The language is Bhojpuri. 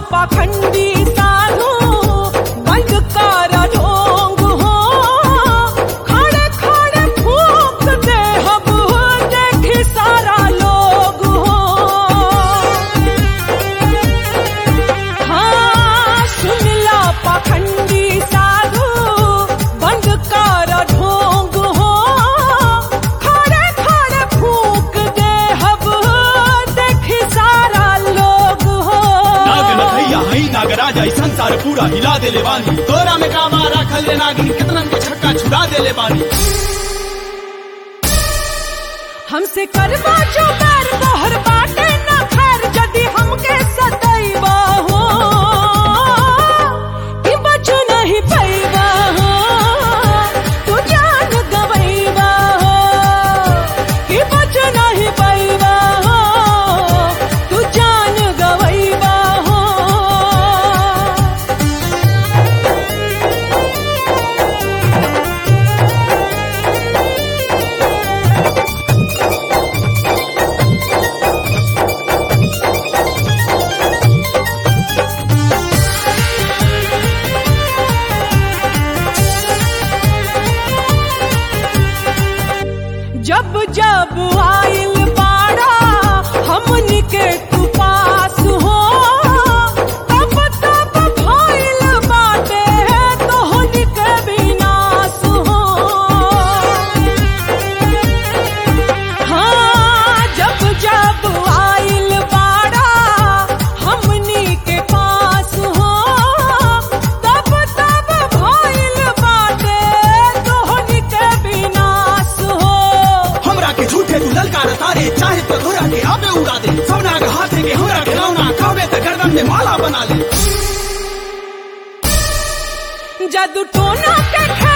पाखंडी साधु बंद कर ढोंग हो खड़े खड़े फूक दे हब देखी सारा लोग हो हाँ सुन ला पाखंडी साधु बंद कर ढोंग हो खड़े खड़े फूक दे हब देखी सारा लोग हो नाग नथैया हई नागराज आई संसार पूरा हिला देले बानी तोरा में कामा राखल रे नागिन कितनन के छक्का छुड़ा देले बानी हमसे करवा जो बैर तोहर बाटे न खैर जदि हमके सदैवा हो कि बचू नहीं पैवा हो तू जान गवैवा हो कि बचू नहीं पैवा हो तू जान गवैवा हो जब जब आइल बाड़ा हमनी के तू पास हो तब तब भइल बाटे तोहनी के विनाश हो हाँ जब जब आइल बाड़ा हमनी के पास हो तब तब भइल बाटे तोहनी के विनाश हो हमरा के झूठे तू ललकार तारे चाहे तो घोड़ा के आबे उड़ा दे सब नाग हाथे के हमरा खिलौना कहबे त गर्दन में माला बना ले जादू टोना के खेल